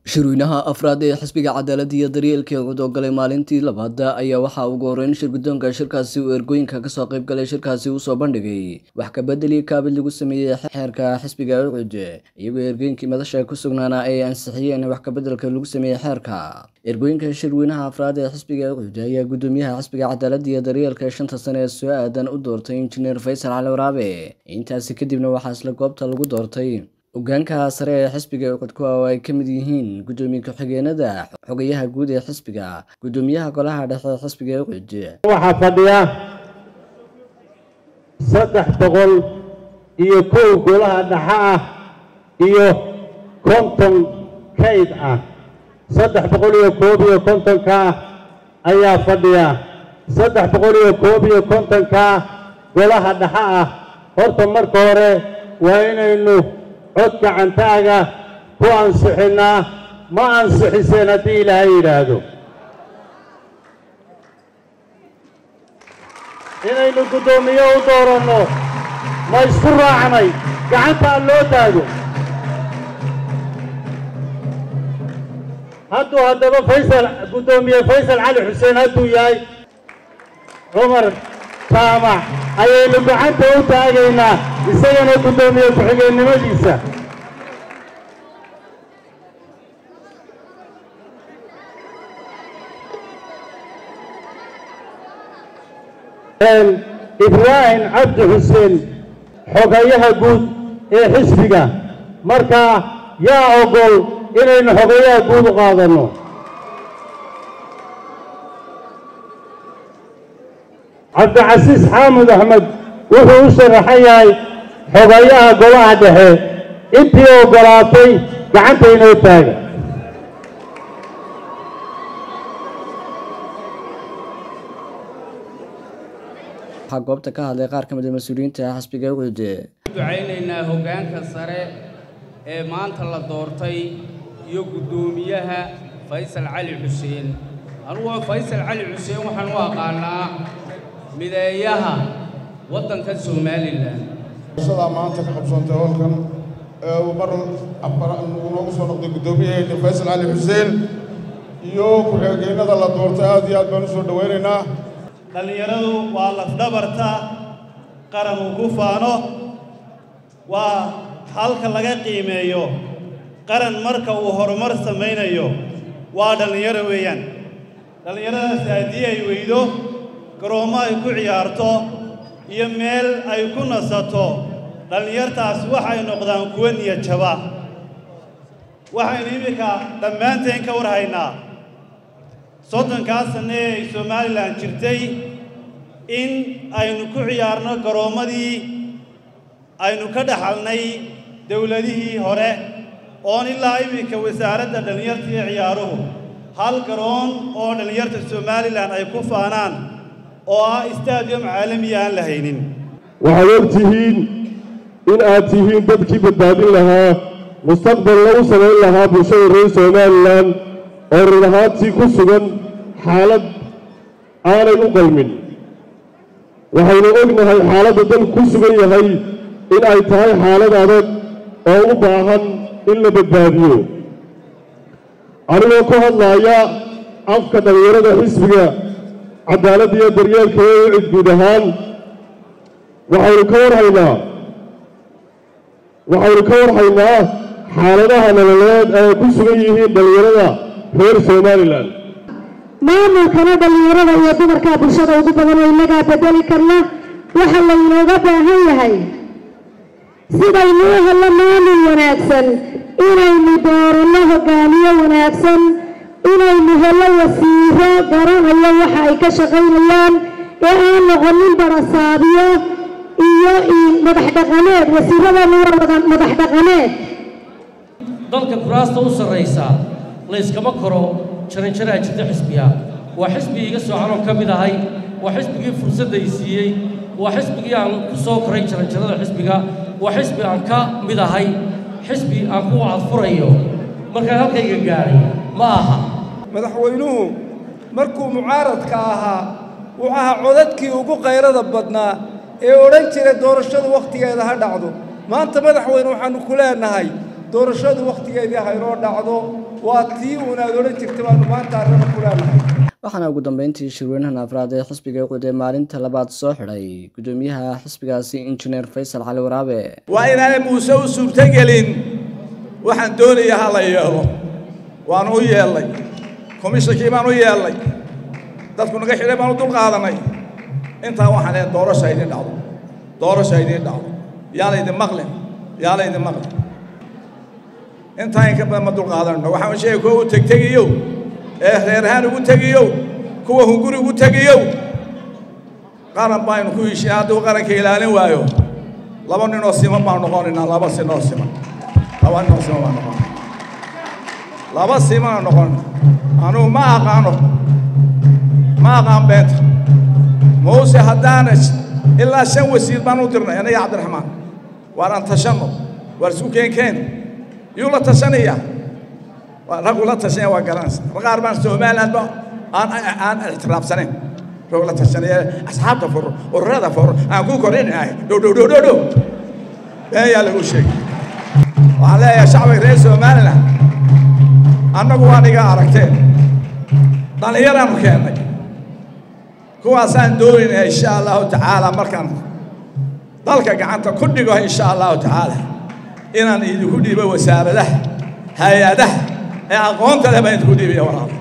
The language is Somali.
shirweynaha afraad ee xisbiga cadaaladda iyo daryeelka ee cud oo galay maalintii labaad ayaa waxaa ugu horeyn shir guddoonka shirkaasi uu ergooyinka kasoo qayb galay shirkaasi usoo bandhigay wax kabedeli kaabid lagu sameeyey xeerka xisbiga ucud iyagoo ergooyinkii madasha ku sugnaana ay ansixiyeen wax kabedelka lagu sameeyey xeerka ergooyinka shirweynaha afraad ee xisbiga ucud ayaa gudoomiyaha xisbiga cadaaladda iyo daryeelka ee shanta sane ee soo aadan u doortay injineer faysal cali waraabe intaasi kadibna waxaa isla goobta lagu doortay hogaanka sare ee xisbiga ucud kuwa oo ay ka mid yihiin guddoomiye ku-xigeenada xogayaha guud ee xisbiga guddoomiyaha golaha dhexe ee xisbiga ucud waxaa fadhiya saddex boqol iyo kow golaha dhexe ah iyo konton kayd ah saddex boqol iyo koob iyo kontonka ayaa fadhiya saddex boqol iyo koob iyo kontonka golaha dhexe ah horta marka hore waa inaynu cod gacantaaga ku ansixinnaa ma ansixiseen haddii ilaahay yidhaahdo inaynu guddoomiye u dooranno ma isku raacnay gacantaa loo taago hadduu haddaba faysal guddoomiye faysal cali xuseen hadduu yahay cumar jaamac ayaynu gacanta u taagaynaa isagana guddoomiye ku-xigeennimadiisa ibraahim cabdi xuseen xogayaha guud ee xisbiga markaa yaa ogol inaynu xogayaha guud u qaadanno cabdicasiis xaamud axmed wuxuu u sharaxan yahay xogayaha golaha dhexe intii oggolaatay gacanta inoo taaga waxaa goobta ka hadlay qaar ka mid a mas-uuliyiinta xisbiga ucud ducaynaynaa hoggaanka sare ee maanta la doortay iyo guddoomiyaha faysal cali xuseen anugu faysal cali xuseen waxaan u aqaanaa mideeyaha waddanka somalilan shadaa maanta ka qabsoontay howlkan ee uu mar uu noogu soo noqday guddoomiyaheena faysal cali xuseen iyo ku-xigeenada la doortay aad iyo aad baan u soo dhowaynaynaa dhallinyaradu waa lafdhabarta qaran uu ku faano waa halka laga qiimeeyo qaran marka uu horumar samaynayo waa dhallinyaro weeyaan dhallinyaradaasi haddii ay weydo garoommo ay ku ciyaarto iyo meel ay ku nasato dhallinyartaas waxay noqdaan kuwa niyad jaba waxaynu iminka dhammaanteen ka war haynaa soddonkaas sanne ee ay somalilan jirtay in aynu ku ciyaarno garoommadii aynu ka dhaxalnay dowladihii hore oon ilaa iminka wasaaradda dhallinyarta iyo ciyaaruhu hal garoon oo dhallinyarta somalilan ay ku faanaan oo ah stadium caalamiya aan la haynin waxaad og tihiin in aad tihiin dadkii badbaadin lahaa mustaqbal lagu samayn lahaa bulshada reer somalilan oo run ahaantii ku sugan xaalad aanay u qalmin waxaynu ognahay xaaladda dalku ku sugan yahay in ay tahay xaalad adag oo u baahan in la badbaadiyo anigoo ku hadlaaya afka dhallinyarada xisbiga cadaaladda iyo daryeelka ee ucid guud ahaan waxaynu ka warhaynaa waxaynu ka warhaynaa xaaladaha nololeed ay ku sugan yihiin dhallinyarada reer somalilan maamulkana dhallinyarada iyo dumarka bulshada ugu badan oo innagaa bedeli karna waxa laynooga baahan yahay sidaynu u hello maamul wanaagsan inaynu dooranno hogaamiye wanaagsan inaynu hello wasiiro garanayo waxa ay ka shaqaynayaan ee aan noqonin barasaabiyo iyo madax dhaqaneed wasiiradana waa wada madax dhaqaneed dalka kuraasta u sarraysa layskama koro jaranjaraha jirta xisbiga waa xisbigii iga soocanoo ka mid ahay waa xisbigii fursadday siiyey waa xisbigii aan ku soo koray jaranjarada xisbiga waa xisbi aan ka mid ahay xisbi aan ku cadfurayo markaan halkayga gaadhay ma aha madaxweynuhu markuu mucaaradka ahaa wuxuu ahaa codadkii ugu qayrada badnaa ee odhan jiray doorashadu wakhtigeeda ha dhacdo maanta madaxweyne waxaannu ku leenahay doorashadu wakhtigeedii haynoo dhacdo waa tii uunaad odhan jirta baanu maanta arrimo ku leenahay waxaana ugu dambeyntii shirweynahan afraad ee xisbiga uqud ee maalinta labaad soo xidhay gudoomiyaha xisbigaasi injineer faysal cali waraabe waa inaanay muuse u suurtogelin waxaan doonaya ha la yeelo waanu u yeellay komishankii baan u yeellay dadku naga xidhay baan u dul qaadanay intaa waxaan leehay doorasha idin dhacdo doorasha idin dhacdo yaa laydin maqlin yaa laydin maqlin intaa in ka badan ma dul qaadanno waxaan sheegay kuwa u tegtegiyow ee reerahaan ugu tegiyow kuwa hunguri ugu tegiyow qaran baynu ku heshiin hadduu qaranka ilaalin waayo laba ninoo siman baan noqonaynaa laba sinoo siman laba ninoo siman baan noqon laba simana noqon anugu ma aqaano ma aqaan beenta muuse haddaana ilaa shan wasiir baan u dirnay aniga cabdiraxmaan waar aan tashanno waar isku keenkeen yuu la tashanayaa raggu la tashanaya waa garanaysa qaar baan somaliland ba aan aan ictiraafsanayn rag la tashanaya asxaabta furo ururada furo aan ku korinahay dhow dhow dhow dhow dhow been yaa lagu sheegay waxaan leeyahay shacbiga reer somaliland annagu waan iga aragteen dhallinyaraanu keennay kuwaasaan doonayna insha allahu tacaala markaan dalka gacanta ku dhigo insha allahu tacaala inaan idinku dhiibo wasaaradaha hay-adaha ee aqoonta leh baan idinku dhiibaya walaal